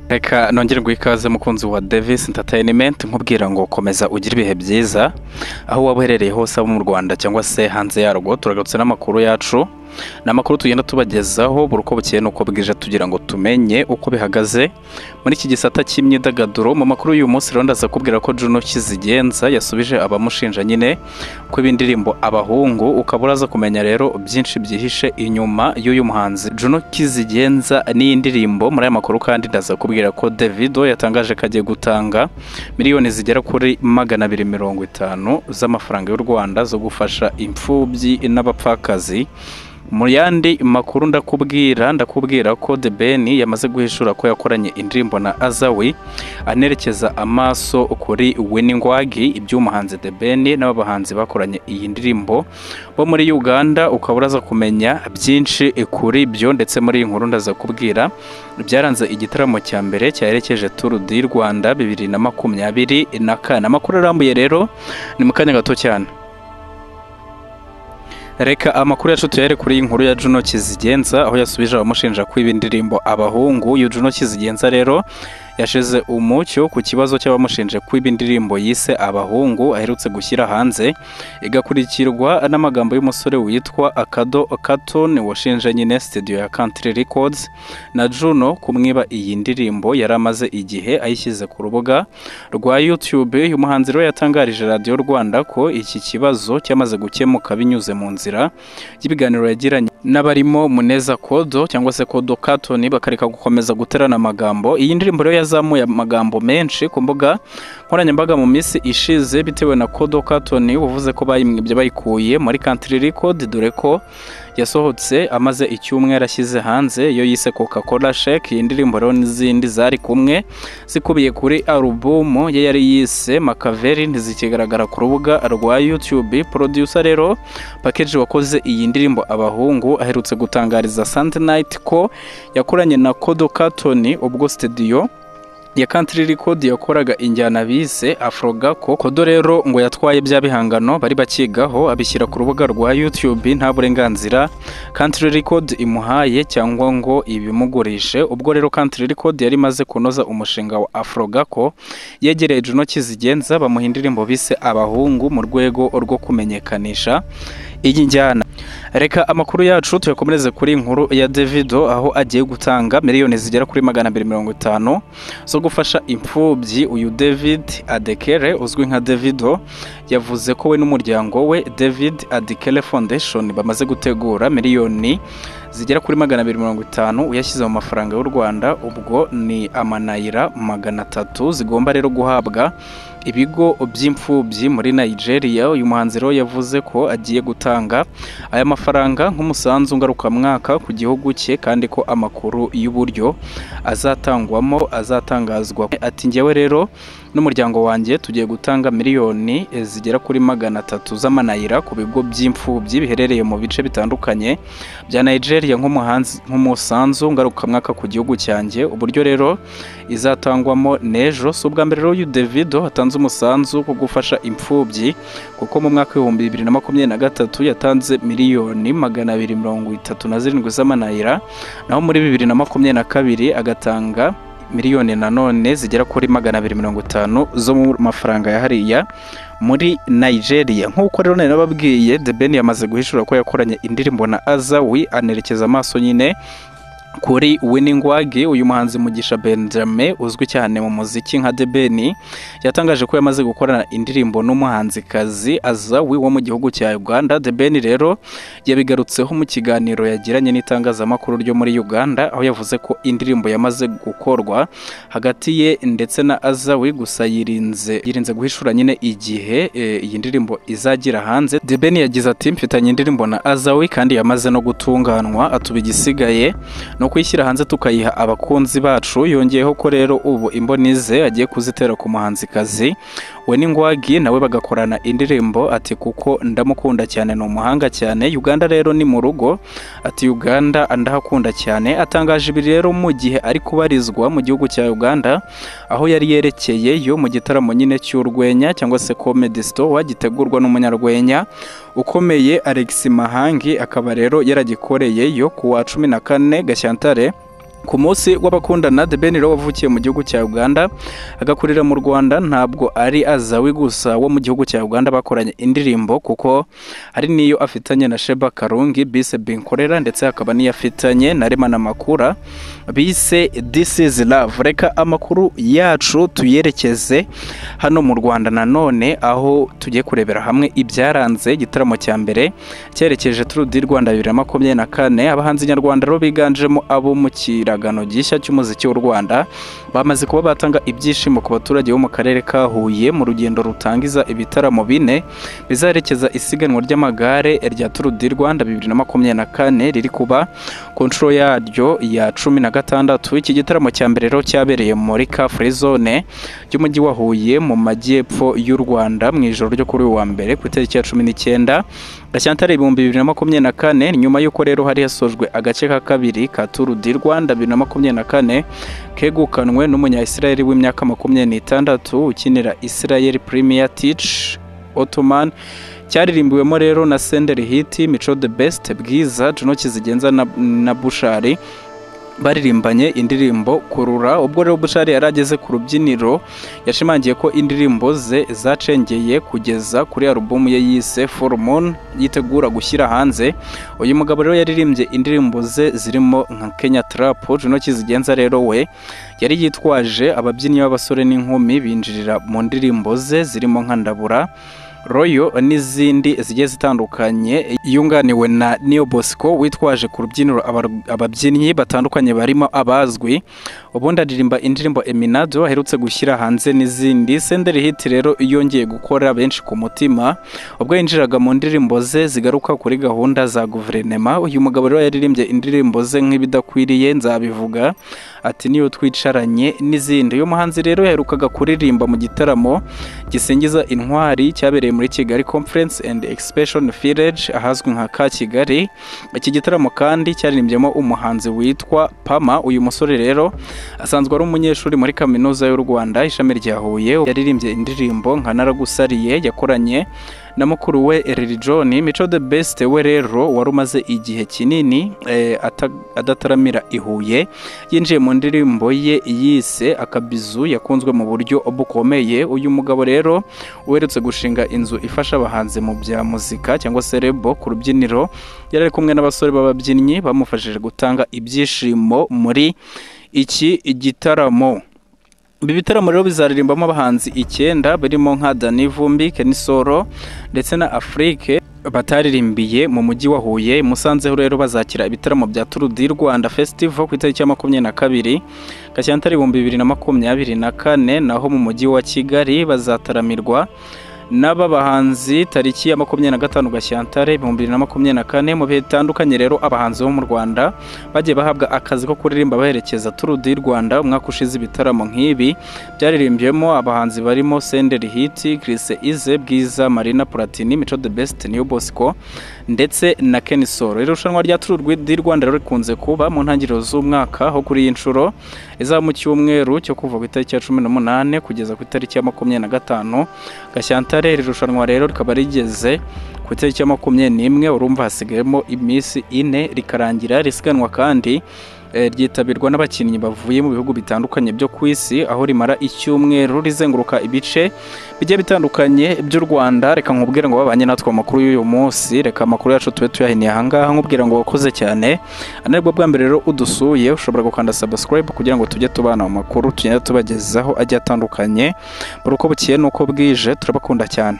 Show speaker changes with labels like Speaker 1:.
Speaker 1: reka nongere ngo ikaze mukunzi wa Davis Entertainment nkubwira ngo komeza ugire ibihe byiza aho waba uherereye hose abo mu Rwanda cyangwa se hanze yarwo turagarutse n'amakuru yacu ni amakuru tugenda tubagezaho buri uko bukeye n'uko bwije tugira ngo tumenye uko bihagaze muri iki gisata cy'imyidagaduro mu makuru y'uyu munsi rero ndaza kubwira ko Juno Kizigenza yasubije abamushinja nyine ko indirimbo abahungu ukaba uraza kumenya rero byinshi byihishe inyuma y'uyu muhanzi Juno Kizigenza n'iyi ndirimbo muri aya makuru kandi ndaza kubwira ko Davido yatangaje ko agiye gutanga miliyoni zigera kuri magana abiri mirongo itanu z'amafaranga y'u Rwanda zo gufasha imfubyi n'abapfakazi mu yandi makuru ndakubwira ndakubwira ko The Ben yamaze guhishura ko yakoranye indirimbo na Azawi anerekeza amaso kuri Winnie Ngwagi iby'umuhanzi The Ben n'abahanzi bakoranye iyi ndirimbo bo muri Uganda ukaba uraza kumenya byinshi kuri byo ndetse muri iyi nkuru ndaza kubwira byaranze igitaramo cya mbere cyaherekeje Tour du Rwanda bibiri na makumyabiri na kane amakuru arambuye rero ni mu kanya gato cyane reka amakuru yacu tuyahere kuri iyi nkuru ya Juno Kizigenza aho yasubije abamushinja kwiba indirimbo abahungu uyu Juno Kizigenza rero yashize umucyo ku kibazo cy'abamushinje kwiba indirimbo yise abahungu aherutse gushyira hanze igakurikirwa n'amagambo y'umusore witwa Akado Katon washinje nyine studio ya Country Records na Juno kumwiba iyi ndirimbo yari amaze igihe ayishyize ku rubuga rwa YouTube uyu muhanzi rero yatangarije Radio Rwanda ko iki kibazo cyamaze gukemuka binyuze mu nzira y'ibiganiro yagiranye n'abarimo Muneza Kodo cyangwa se Kodo Katon bakareka gukomeza guterana amagambo iyi ndirimbo rero yazamuye amagambo menshi ku mbuga nkoranyambaga mu minsi ishize bitewe na Kodo Katon uvuze ko bayimwibye bayikuye muri Country Record dore ko yasohotse amaze icyumweru ashyize hanze iyo yise coca cola shake iyi ndirimbo rero n'izindi zari kumwe zikubiye kuri alubumu ye yari yise makaveri ntizikigaragara ku rubuga rwa youtube producer rero pakeji wakoze iyi ndirimbo abahungu aherutse gutangariza Sunday Night ko yakoranye na Kodo Katon ubwo studio ya Country Record yakoraga injyana bise Afro Gako Kodo rero ngo yatwaye bya bihangano bari bakigaho abishyira ku rubuga rwa YouTube nta burenganzira Country Record imuhaye cyangwa ngo ibimugurishe ubwo rero Country Record yari imaze kunoza umushinga wa Afro Gako yegereye Juno Kizigenza bamuha indirimbo bise abahungu mu rwego rwo kumenyekanisha iyi njyana reka amakuru yacu tuyakomereze kuri iyi nkuru ya Davido aho agiye gutanga miliyoni zigera kuri magana abiri mirongo itanu zo gufasha imfubyi uyu David Adekere uzwi nka Davido yavuze ko we n'umuryango we David Adekere Foundation bamaze gutegura miliyoni zigera kuri magana abiri mirongo itanu uyashyize mu mafaranga y'u Rwanda ubwo ni amanayira magana atatu zigomba rero guhabwa ibigo by'imfubyi muri Nigeria uyu muhanzi rero yavuze ko agiye gutanga aya mafaranga nk'umusanzu ngarukamwaka ku gihugu cye kandi ko amakuru y'uburyo azatangwamo azatangazwa ati ngewe rero n'umuryango wanjye tugiye gutanga miliyoni zigera kuri magana atatu z'amanayira ku bigo by'imfubyi biherereye mu bice bitandukanye bya Nigeria nk'umusanzu ngarukamwaka ku gihugu cyanjye uburyo rero izatangwamo n'ejo si ubwa mbere rero Davido hatanze umusanzu wo gufasha imfubyi kuko mu mwaka w'ibihumbi bibiri na makumyabiri na gatatu yatanze miliyoni magana abiri mirongo itatu na zirindwi z'amanayira naho muri bibiri na makumyabiri na kabiri agatanga miliyoni nanone zigera kuri magana abiri mirongo itanu zo mu mafaranga ya hariya muri Nigeria nk'uko rero nari nababwiye The Ben yamaze guhishura ko yakoranye indirimbo na Azawi anerekeza amaso nyine kuri Winnie Ngwagi uyu muhanzi Mugisha Benjamin uzwi cyane mu muziki nka The Ben yatangaje ko yamaze gukorana indirimbo n'umuhanzikazi Azawi wo mu gihugu cya Uganda The Ben rero yabigarutseho mu kiganiro yagiranye n'itangazamakuru ryo muri Uganda aho yavuze ko indirimbo yamaze gukorwa hagati ye ndetse na Azawi gusa yirinze yirinze guhishura nyine igihe iyi e, ndirimbo izagira hanze The Ben yagize ati mfitanye indirimbo na Azawi kandi yamaze no gutunganwa atuba igisigaye no kuyishyira hanze tukayiha abakunzi bacu yongeyeho ko rero ubu imboni ze agiye kuzitera ku muhanzikazi we n'ingwagi nawe bagakorana indirimbo ati kuko ndamukunda cyane ni umuhanga cyane uganda rero ni mu rugo ati uganda ndahakunda cyane atangaje ibi rero mu gihe ari kubarizwa mu gihugu cya uganda aho yari yerekeye yo mu gitaramo nyine cy'urwenya cyangwa se comedy store gitegurwa n'umunyarwenya ukomeye Alex Mahangi akaba rero yaragikoreye yo ku wa cumi na kane gashyantare ku munsi w'abakundana The Ben Lowe wavukiye mu gihugu cya Uganda agakurira mu Rwanda ntabwo ari azawi gusa wo mu gihugu cya Uganda bakoranye indirimbo kuko hari n'iyo afitanye na Sheba Karungi bise Binkorera ndetse hakaba n'iyo afitanye na Remana Makura bise This is Love reka amakuru yacu tuyerekeze hano mu Rwanda nanone aho tugiye kurebera hamwe ibyaranze igitaramo cya mbere cyerekeje True D Rwanda bibiri na makumyabiri na kane abahanzi nyarwanda rero biganjemo abo mu kiragano gishya cy'umuziki w'u Rwanda bamaze kuba batanga ibyishimo ku baturage bo mu karere ka Huye mu rugendo rutangiza ibitaramo bine bizaherekeza isiganwa ry'amagare rya Tour du Rwanda bibiri na makumyabiri na kane riri kuba ku nshuro yaryo ya cumi na gatandatu iki gitaramo cya mbere rero cyabereye muri ka free zone y'umujyi wa Huye mu majyepfo y'u Rwanda mu ijoro ryo kuri uyu wa mbere ku itariki ya cumi n'icyenda Gashyantare ibihumbi bibiri na makumyabiri na kane nyuma y'uko rero hari hasojwe agace ka kabiri ka Tour du Rwanda bibiri na makumyabiri na kane kegukanwe n'umunyayisirayeli w'imyaka makumyabiri n'itandatu ukinira Israel Premier Teach Ottoman cyaririmbiwemo rero na Senderi Hiti Mico the Best Bwiza Juno Kizigenza na, na Bushari baririmbanye indirimbo kurura ubwo rero bushari yari ageze ku rubyiniro yashimangiye ko indirimbo ze zacengeye kugeza kuri alubumu ye yise full moon yitegura gushyira hanze uyu mugabo rero yaririmbye indirimbo ze zirimo nka kenya trap juno kizigenza rero we yari yitwaje ababyinnyi b'abasore n'inkumi binjirira mu ndirimbo ze zirimo nka ndabura royo n'izindi zigiye zitandukanye yunganiwe na niyo bosco witwaje ku rubyiniro abar- ababyinnyi batandukanye barimo abazwi ubundi aririmba indirimbo eminado aherutse gushyira hanze n'izindi senderi hit rero yongeye gukora benshi ku mutima ubwo yinjiraga mu ndirimbo ze zigaruka kuri gahunda za guverinema uyu mugabo rero yaririmbye indirimbo ze nk'ibidakwiriye nzabivuga ati niyo twicaranye n'izindi uyu muhanzi rero yaherukaga kuririmba mu gitaramo gisingiza intwari cyabereye muri Kigali Conference and Expression Village ahazwi nka ka Kigali iki gitaramo kandi cyaririmbyemo umuhanzi witwa Pama uyu musore rero asanzwe ari umunyeshuri muri kaminuza y'u Rwanda ishami rya Huye yaririmbye indirimbo nka naragusariye yakoranye na mukuru we Lil John Mico the Best we rero wari umaze igihe kinini eh, ata- adataramira i Huye yinjiye mu ndirimbo ye yise akabizu yakunzwe mu buryo bukomeye uyu mugabo rero uherutse gushinga inzu ifasha abahanzi mu bya muzika cyangwa se rebo ku rubyiniro yari ari kumwe n'abasore b'ababyinnyi bamufashije gutanga ibyishimo muri iki gitaramo ibi bitaramo rero bizaririmbamo abahanzi icyenda barimo nka Danny Vumbi, Kenisoro ndetse na Afrique bataririmbiye mu mujyi wa Huye musanzeho rero bazakira ibitaramo bya Tour du Rwanda Festival ku itariki ya makumyabiri na kabiri Gashyantare ibihumbi bibiri na makumyabiri na kane naho mu mujyi wa Kigali bazataramirwa n'aba bahanzi tariki ya makumyabiri na gatanu Gashyantare ibihumbi bibiri na makumyabiri na kane mu bihe bitandukanye rero abahanzi bo mu Rwanda bagiye bahabwa akazi ko kuririmba baherekeza Tour du Rwanda umwaka ushize ibitaramo nk'ibi byaririmbyemo abahanzi barimo Senderi Hiti, Chris Ize, Bwiza, Marina Platini, Mico the Best, New Bosco ndetse na Ken Solo. Irushanwa rya Tour du Rwanda rero rikunze kuba mu ntangiriro z'umwaka aho kuri iyi nshuro izaba mu cyumweru cyo kuva ku itariki ya cumi n'umunane kugeza ku itariki ya makumyabiri na gatanu Gashyantare. Iri rushanwa rero rikaba rigeze ku itariki ya makumyabiri n'imwe urumva hasigayemo iminsi ine rikarangira risiganwa kandi eh, ryitabirwa n'abakinnyi bavuye mu bihugu bitandukanye byo ku isi aho rimara icyumweru rizenguruka ibice bigiye bitandukanye by'u Rwanda reka nkubwire ngo babanye natwe amakuru y'uyu munsi reka amakuru yacu tube tuyahiniye ahangaha nkubwira ngo wakoze cyane anaribwo bwa mbere rero udusuye ushobora gukanda subscribe kugira ngo tujye tubana mu makuru tugenda tubagezaho agiye atandukanye buri uko bukeye n'uko bwije turabakunda cyane